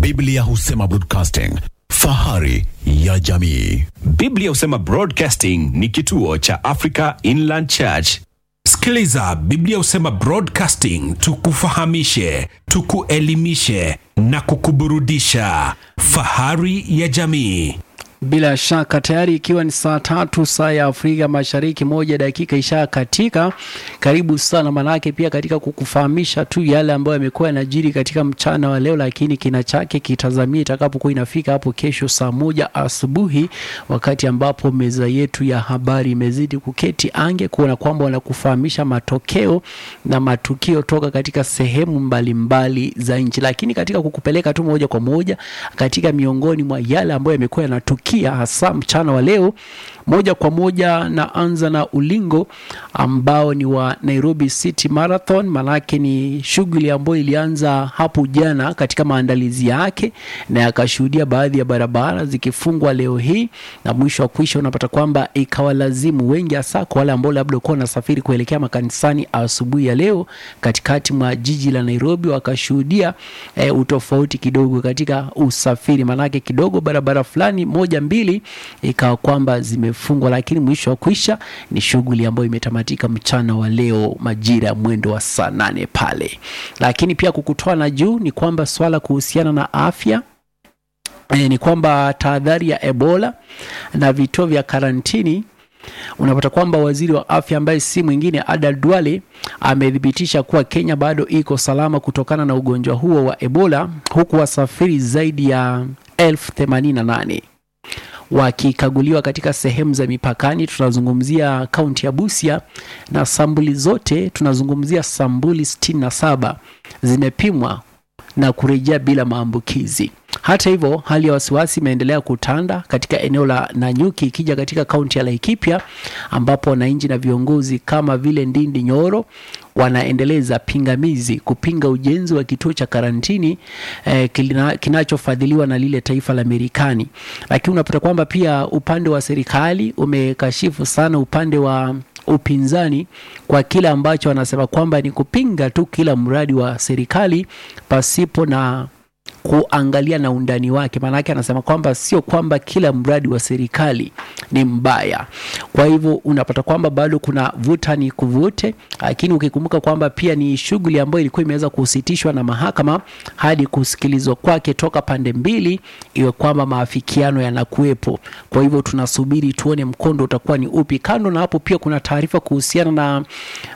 Biblia husema broadcasting, fahari ya jamii. Biblia husema Broadcasting ni kituo cha Africa Inland Church. Sikiliza, Biblia husema Broadcasting, tukufahamishe, tukuelimishe na kukuburudisha. Fahari ya jamii. Bila shaka tayari ikiwa ni saa tatu saa ya Afrika Mashariki, moja dakika isha katika. Karibu sana manake, pia katika kukufahamisha tu yale ambayo yamekuwa yanajiri katika mchana wa leo, lakini kina chake kitazamia itakapokuwa inafika hapo kesho saa moja asubuhi, wakati ambapo meza yetu ya habari imezidi kuketi ange kuona kwamba wanakufahamisha matokeo na matukio toka katika sehemu mbalimbali mbali za nchi, lakini katika kukupeleka tu moja kwa moja katika miongoni mwa yale ambayo yamekuwa yanatukia hasa mchana wa leo moja kwa moja na anza na ulingo ambao ni wa Nairobi City Marathon. Manake ni shughuli ambayo ilianza hapo jana katika maandalizi yake na yakashuhudia baadhi ya barabara zikifungwa leo hii, na mwisho wa kuisha unapata kwamba ikawalazimu wengi, hasa kwa wale ambao labda kuwa wanasafiri kuelekea makanisani asubuhi ya leo katikati mwa jiji la Nairobi, wakashuhudia e, utofauti kidogo katika usafiri, manake kidogo barabara fulani moja mbili ikawa kwamba zimefungwa, lakini mwisho wa kuisha ni shughuli ambayo imetamatika mchana wa leo majira ya mwendo wa saa nane pale. Lakini pia kukutoa na juu ni kwamba swala kuhusiana na afya e, ni kwamba tahadhari ya Ebola na vituo vya karantini unapata kwamba waziri wa afya ambaye si mwingine Ada Duale amethibitisha kuwa Kenya bado iko salama kutokana na ugonjwa huo wa Ebola, huku wasafiri zaidi ya elfu themanini na nane wakikaguliwa katika sehemu za mipakani. Tunazungumzia kaunti ya Busia na sambuli zote, tunazungumzia sambuli 67 zimepimwa na kurejea bila maambukizi. Hata hivyo, hali ya wasiwasi imeendelea kutanda katika eneo la Nanyuki ikija katika kaunti ya Laikipia, ambapo wananchi na viongozi kama vile Ndindi Nyoro wanaendeleza pingamizi kupinga ujenzi wa kituo cha karantini eh, kina, kinachofadhiliwa na lile taifa la Marekani. Lakini unapata kwamba pia upande wa serikali umekashifu sana upande wa upinzani kwa kile ambacho wanasema kwamba ni kupinga tu kila mradi wa serikali pasipo na kuangalia na undani wake. Maanake anasema kwamba sio kwamba kila mradi wa serikali ni mbaya. Kwa hivyo unapata kwamba bado kuna vuta ni kuvute, lakini ukikumbuka kwamba pia ni shughuli ambayo ilikuwa imeweza kusitishwa na mahakama hadi kusikilizwa kwake toka pande mbili, iwe kwamba maafikiano yanakuwepo. Kwa hivyo tunasubiri tuone mkondo utakuwa ni upi. Kando na hapo, pia kuna taarifa kuhusiana na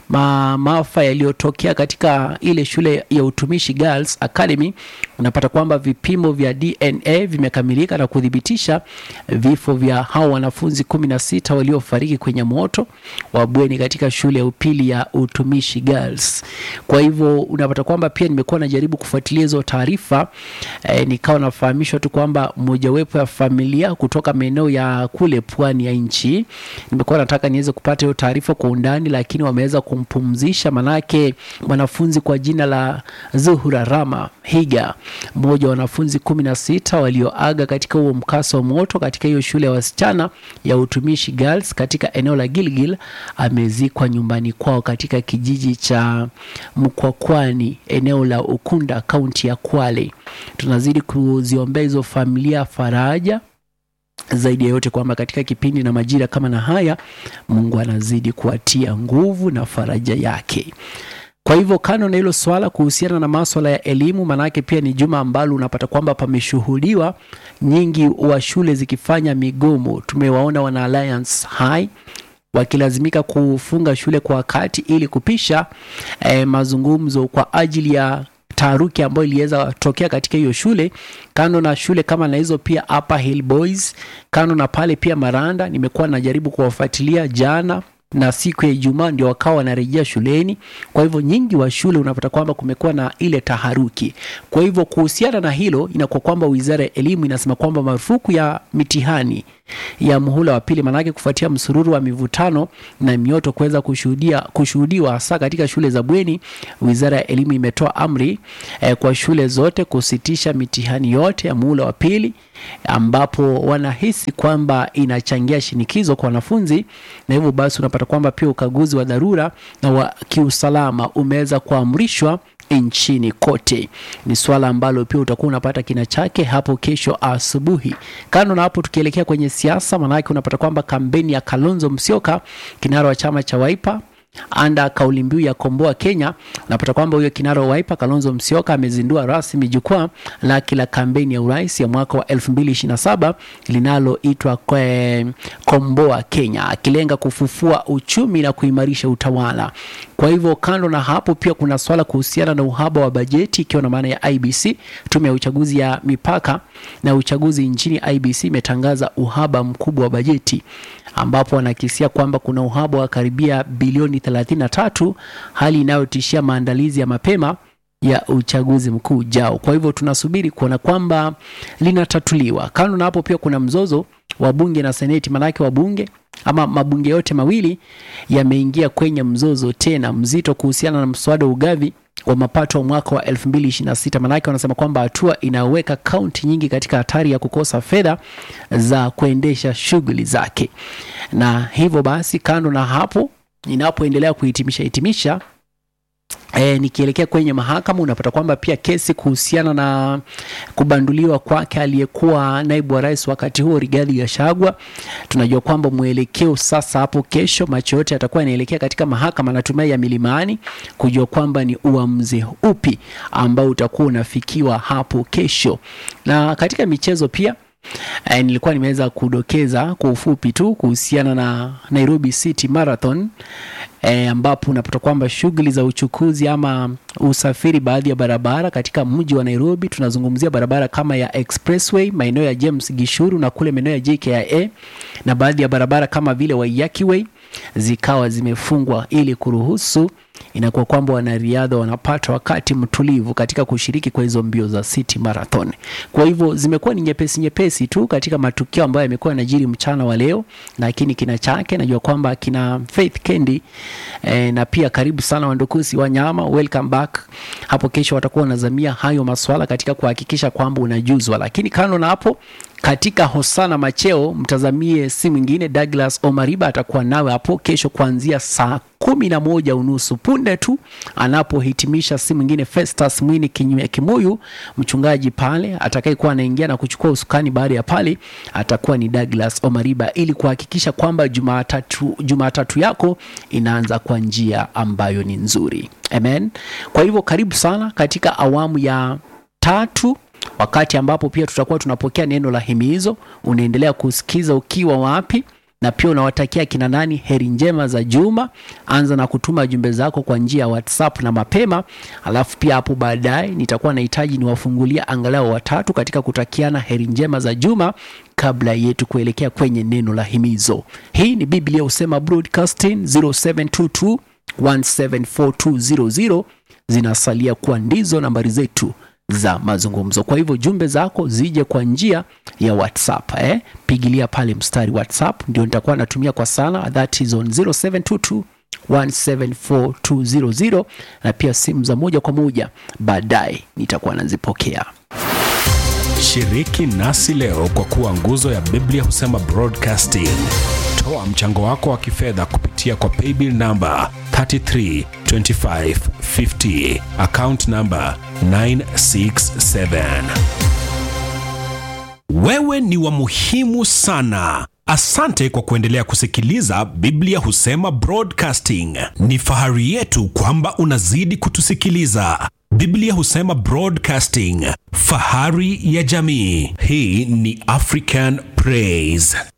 ma maafa yaliyotokea katika ile shule ya utumishi Girls Academy. Unapata kwamba vipimo vya DNA vimekamilika na kuthibitisha vifo vya hao wanafunzi kumi na sita waliofariki kwenye moto wa bweni katika shule ya upili ya utumishi Girls. Kwa hivyo unapata kwamba pia nimekuwa najaribu kufuatilia hizo taarifa e, nikawa nafahamishwa tu kwamba mojawapo ya familia kutoka maeneo ya kule pwani ya nchi, nimekuwa nataka niweze kupata hiyo taarifa kwa undani, lakini wameweza kumpumzisha, manake mwanafunzi kwa jina la Zuhura Rama Higa mmoja wa wanafunzi kumi na sita walioaga katika huo mkasa wa moto katika hiyo shule ya wasichana ya utumishi Girls katika eneo la Gilgil amezikwa nyumbani kwao katika kijiji cha Mkwakwani eneo la Ukunda kaunti ya Kwale. Tunazidi kuziombea hizo familia faraja zaidi ya yote kwamba katika kipindi na majira kama na haya Mungu anazidi kuwatia nguvu na faraja yake. Kwa hivyo kando na hilo swala kuhusiana na maswala ya elimu, manake pia ni juma ambalo unapata kwamba pameshuhudiwa nyingi wa shule zikifanya migomo. Tumewaona wana Alliance High wakilazimika kufunga shule kwa wakati ili kupisha eh, mazungumzo kwa ajili ya taharuki ambayo iliweza tokea katika hiyo shule. Kando na shule kama na hizo, pia Upper Hill Boys, kando na pale pia Maranda, nimekuwa najaribu kuwafuatilia jana na siku ya Ijumaa ndio wakawa wanarejea shuleni. Kwa hivyo nyingi wa shule unapata kwamba kumekuwa na ile taharuki. Kwa hivyo kuhusiana na hilo, inakuwa kwamba wizara ya elimu inasema kwamba marufuku ya mitihani ya muhula wa pili, maanake kufuatia msururu wa mivutano na mioto kuweza kushuhudia kushuhudiwa hasa katika shule za bweni, wizara ya elimu imetoa amri eh, kwa shule zote kusitisha mitihani yote ya muhula wa pili, ambapo wanahisi kwamba inachangia shinikizo kwa wanafunzi, na hivyo basi unapata kwamba pia ukaguzi wa dharura na wa kiusalama umeweza kuamrishwa nchini kote. Ni swala ambalo pia utakuwa unapata kina chake hapo kesho asubuhi. Kando na hapo, tukielekea kwenye siasa, maanake unapata kwamba kampeni ya Kalonzo Musyoka, kinara wa chama cha Wiper anda kauli mbiu ya komboa Kenya, unapata kwamba huyo kinara wa Wiper Kalonzo Musyoka amezindua rasmi jukwaa lake la kampeni ya urais ya mwaka wa 2027 linaloitwa kwe- komboa Kenya, akilenga kufufua uchumi na kuimarisha utawala. Kwa hivyo kando na hapo, pia kuna swala kuhusiana na uhaba wa bajeti, ikiwa na maana ya IBC, tume ya uchaguzi ya mipaka na uchaguzi nchini IBC imetangaza uhaba mkubwa wa bajeti ambapo wanakisia kwamba kuna uhaba wa karibia bilioni 33, hali inayotishia maandalizi ya mapema ya uchaguzi mkuu ujao. Kwa hivyo tunasubiri kuona kwamba linatatuliwa. Kando na hapo, pia kuna mzozo wa bunge na seneti, manake wabunge ama mabunge yote mawili yameingia kwenye mzozo tena mzito kuhusiana na mswada wa ugavi wa mapato wa mwaka wa 2026. Manake wanasema kwamba hatua inayoweka kaunti nyingi katika hatari ya kukosa fedha za kuendesha shughuli zake, na hivyo basi, kando na hapo, inapoendelea kuhitimisha hitimisha E, nikielekea kwenye mahakama unapata kwamba pia kesi kuhusiana na kubanduliwa kwake aliyekuwa naibu wa rais wakati huo Rigathi Gachagua, tunajua kwamba mwelekeo sasa hapo kesho, macho yote yatakuwa yanaelekea katika mahakama natumai ya Milimani kujua kwamba ni uamuzi upi ambao utakuwa unafikiwa hapo kesho. Na katika michezo pia E, nilikuwa nimeweza kudokeza kwa ufupi tu kuhusiana na Nairobi City Marathon e, ambapo unapata kwamba shughuli za uchukuzi ama usafiri baadhi ya barabara katika mji wa Nairobi, tunazungumzia barabara kama ya Expressway maeneo ya James Gishuru na kule maeneo ya JKIA na baadhi ya barabara kama vile Waiyaki Way zikawa zimefungwa ili kuruhusu inakuwa kwamba wanariadha wanapata wakati mtulivu katika kushiriki kwa hizo mbio za City Marathon. Kwa hivyo zimekuwa ni nyepesi nyepesi tu katika matukio ambayo yamekuwa yanajiri mchana wa leo, lakini kina chake najua kwamba kina Faith Kendi eh, na pia karibu sana wandukusi wa nyama, welcome back. Hapo kesho watakuwa wanazamia hayo maswala katika kuhakikisha kwamba unajuzwa, lakini kando na hapo katika Hosana Macheo mtazamie si mwingine Douglas Omariba atakuwa nawe hapo kesho kuanzia saa kumi na moja unusu punde tu anapohitimisha si mwingine Festus Mwini Kinyume Kimuyu, mchungaji pale atakayekuwa anaingia na kuchukua usukani baada ya pale atakuwa ni Douglas Omariba, ili kuhakikisha kwamba Jumatatu Jumatatu yako inaanza kwa njia ambayo ni nzuri. Amen. Kwa hivyo karibu sana katika awamu ya tatu wakati ambapo pia tutakuwa tunapokea neno la himizo. Unaendelea kusikiza ukiwa wapi, na pia unawatakia kina nani heri njema za juma. Anza na kutuma jumbe zako kwa njia ya WhatsApp na mapema, alafu pia hapo baadaye nitakuwa nahitaji niwafungulia angalau watatu katika kutakiana heri njema za juma kabla yetu kuelekea kwenye neno la himizo. Hii ni Biblia Husema Broadcasting 0722 1742000 zinasalia kuwa ndizo nambari zetu za mazungumzo. Kwa hivyo jumbe zako zije kwa njia ya WhatsApp eh? Pigilia pale mstari WhatsApp ndio nitakuwa natumia kwa sana, that is on 0722 1742000 na pia simu za moja kwa moja baadaye nitakuwa nazipokea. Shiriki nasi leo kwa kuwa nguzo ya Biblia Husema Broadcasting. Toa mchango wako wa kifedha kupitia kwa paybill namba 332550 account namba 967. Wewe ni wa muhimu sana. Asante kwa kuendelea kusikiliza Biblia Husema Broadcasting. Ni fahari yetu kwamba unazidi kutusikiliza. Biblia Husema Broadcasting, fahari ya jamii. Hii ni African Praise.